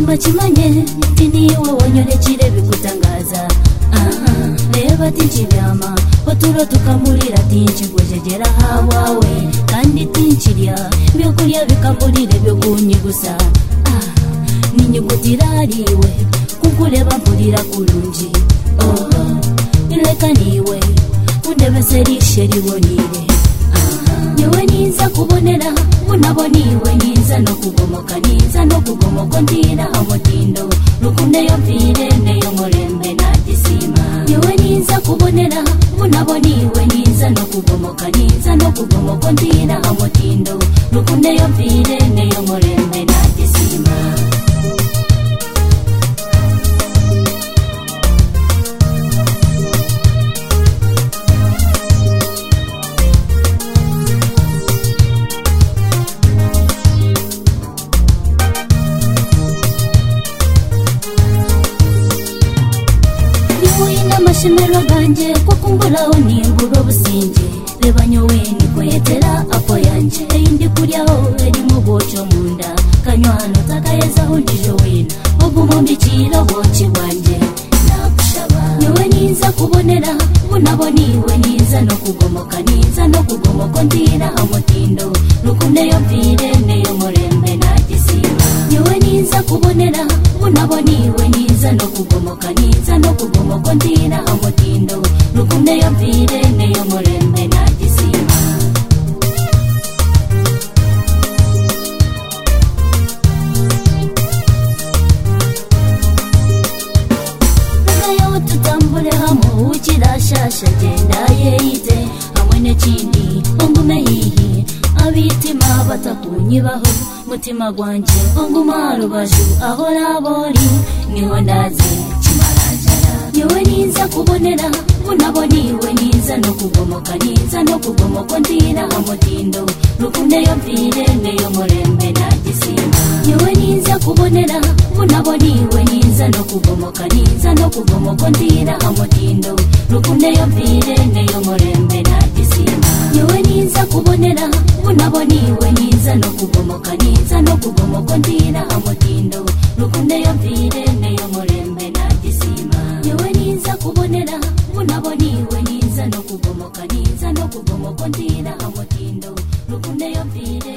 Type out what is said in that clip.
bakimanye tini wowe wonyine kirebe gutangaza aha reba tinshi byama batura tukamurira tinshi gujegera hawawe kandi tinshirya byo kurya bikamurire byo kunyigusa ah n'inyuguti irariwe kuko ureba mvurira kurunji oho reka niwe undebeserishe ribonire niwe niza kubonera unabo niwe niza no kugomoka niza no kugomoka ndira amutindo rukuneyo mvire neyo murembe natisima niwe niza kubonera unabo niwe niza no kugomoka niza no kugomoka ndira amutindo rukuneyo mvire neyo murembe natisima nimuhina amashemero ganjye ko kumburaho nimbura ubusinge reba nyowe nikoyetera apo yanjye indi kuryaho irimo boco mu nda kanywa hano utakayezaho ndije wina ugumo mbikira boci bwanjye nagushaba niwe niza kubonera bunabo niwe niza no kugomoka niza no kugomoka ndira amutindo rukuneyo mvire neyo murembe nagisima niwe niza kubonera bunabo niwe niza no kugomoka niza no kugomoka ndira amutindo rukuneyo mvire neyo murembe nagisima ngayo tutambure hamo ukirashasha genda yeyite hamwe n'ikindi ungume hihi abitima batakunyibaho mutima gwanjye unguma rubavu aho nabori niho ndaze kimarajara niwe niza kubonera unabo niwe niza no kugomoka niza no kugomoka ndira amutindo rukuneyo mvire neyo murembe nagisimba niwe niza kubonera unabo niwe niza no kugomoka niza no kugomoka ndira amutindo rukuneyo mvire neyo murembe nagisimba niwe niza kubonera unabo niwe niza no kugomoka niza no kugomoka ndira amutindo rukuneyo mvire neyo murembe nagisima niwe niza kubonera unabo niwe niza no kugomoka niza no kugomoka ndira amutindo rukuneyo mvire